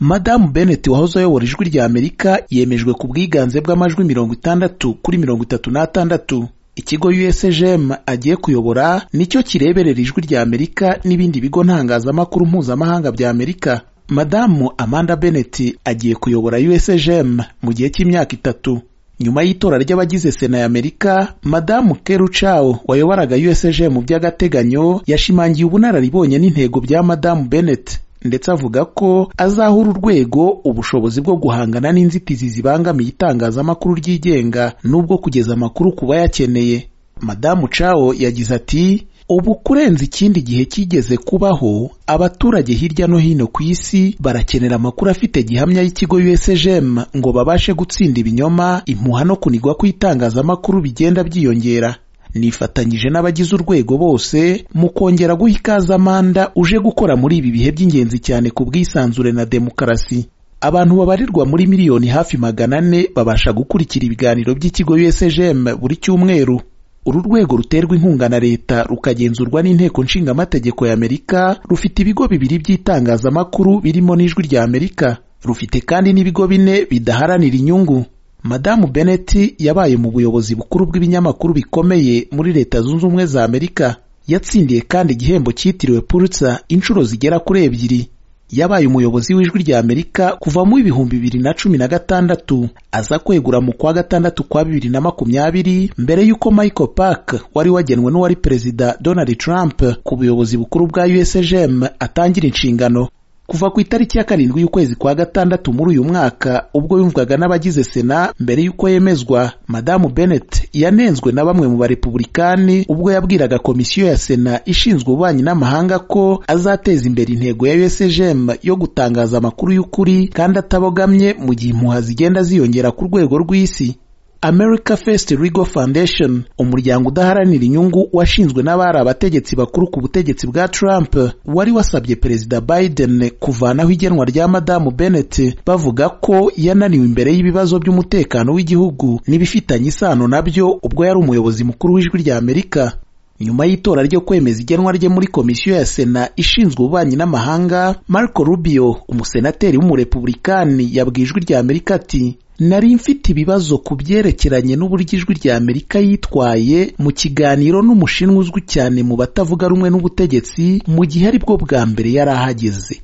madamu bennett wahoze ayobora ijwi rya amerika yemejwe ku bwiganze bw'amajwi mirongo itandatu kuri mirongo itatu n'atandatu ikigo usgm agiye kuyobora nicyo kireberera ijwi rya amerika n'ibindi bigo ntangazamakuru mpuzamahanga bya amerika madamu amanda bennett agiye kuyobora usgm mu gihe cy'imyaka itatu nyuma y'itora ry'abagize sena ya amerika madamu keru chao wayoboraga usg mu by'agateganyo yashimangiye ubunararibonye n'intego bya madamu bennett ndetse avuga ko azahura urwego ubushobozi bwo guhangana n'inzitizi zibangamiye itangazamakuru ryigenga n'ubwo kugeza amakuru ku bayakeneye madamu chao yagize ati ubu kurenza ikindi gihe kigeze kubaho abaturage hirya no hino ku isi barakenera amakuru afite gihamya y'ikigo USGM ngo babashe gutsinda ibinyoma impuha no kunigwa kw'itangazamakuru bigenda byiyongera nifatanyije n'abagize urwego bose mu kongera guha ikaze amanda uje gukora muri ibi bihe by'ingenzi cyane ku bwisanzure na demokarasi abantu babarirwa muri miliyoni hafi magana ane babasha gukurikira ibiganiro by'ikigo USGM buri cyumweru uru rwego ruterwa inkunga na leta rukagenzurwa n'inteko nshingamategeko y'amerika rufite ibigo bibiri by'itangazamakuru birimo n'ijwi rya amerika rufite kandi n'ibigo bine bidaharanira inyungu madamu bennett yabaye mu buyobozi bukuru bw'ibinyamakuru bikomeye muri leta zunze ubumwe za amerika yatsindiye kandi igihembo cyitiriwe pulitzer inshuro zigera kuri ebyiri yabaye umuyobozi w'ijwi rya amerika kuva mu ibihumbi bibiri na cumi na gatandatu aza kwegura mu kwa gatandatu kwa bibiri na makumyabiri mbere y'uko michael park wari wagenwe n'uwari perezida donald trump ku buyobozi bukuru bwa usgm atangira inshingano kuva ku itariki ya karindwi y'ukwezi kwa gatandatu muri uyu mwaka ubwo yumvwaga n'abagize sena mbere y'uko yemezwa madamu bennett yanenzwe na bamwe mu barepubulikani ubwo yabwiraga komisiyo ya sena ishinzwe ububanyi n'amahanga ko azateza imbere intego ya usgm yo gutangaza amakuru y'ukuri kandi atabogamye mu gihe impuha zigenda ziyongera ku rwego rw'isi america first legal foundation umuryango udaharanira inyungu washinzwe n'abari abategetsi bakuru ku butegetsi bwa trump wari wasabye perezida biden kuvanaho igenwa rya madamu bennett bavuga ko yananiwe imbere y'ibibazo by'umutekano w'igihugu n'ibifitanye isano nabyo ubwo yari umuyobozi mukuru w'ijwi rya amerika nyuma y'itora ryo kwemeza igenwa rye muri komisiyo ya sena ishinzwe ububanyi n'amahanga marco rubio umusenateri w'umurepubulikani yabwiye ijwi rya amerika ati nari mfite ibibazo ku byerekeranye n'uburyo ijwi rya amerika yitwaye mu kiganiro n'umushinwa uzwi cyane mu batavuga rumwe n'ubutegetsi mu gihe ari bwo bwa mbere yari ahageze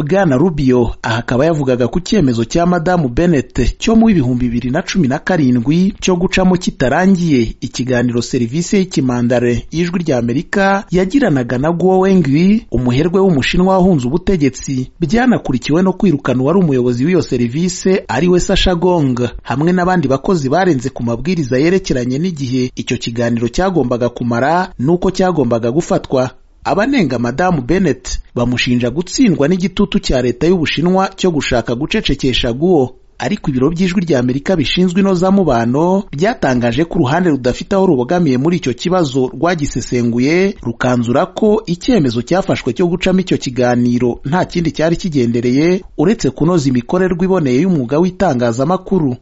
bwana rubio aha akaba yavugaga ku cyemezo cya madamu bennett cyo mu bihumbi bibiri na cumi na karindwi cyo gucamo kitarangiye ikiganiro serivisi y'ikimandare y'ijwi rya amerika yagiranaga na guo wengwi umuherwe w'umushinwa wahunze ubutegetsi byanakurikiwe no kwirukana uwari umuyobozi w'iyo serivisi ari we sasha gong hamwe n'abandi bakozi barenze ku mabwiriza yerekeranye n'igihe icyo kiganiro cyagombaga kumara n'uko cyagombaga gufatwa abanenga madamu bennett bamushinja gutsindwa n'igitutu cya leta y'ubushinwa cyo gushaka gucecekesha guo ariko ibiro by'ijwi rya amerika bishinzwe inozamubano byatangaje ko uruhande rudafite aho rubogamiye muri icyo kibazo rwagisesenguye rukanzura ko icyemezo cyafashwe cyo gucamo icyo kiganiro nta kindi cyari kigendereye uretse kunoza imikorerwa iboneye y'umwuga w'itangazamakuru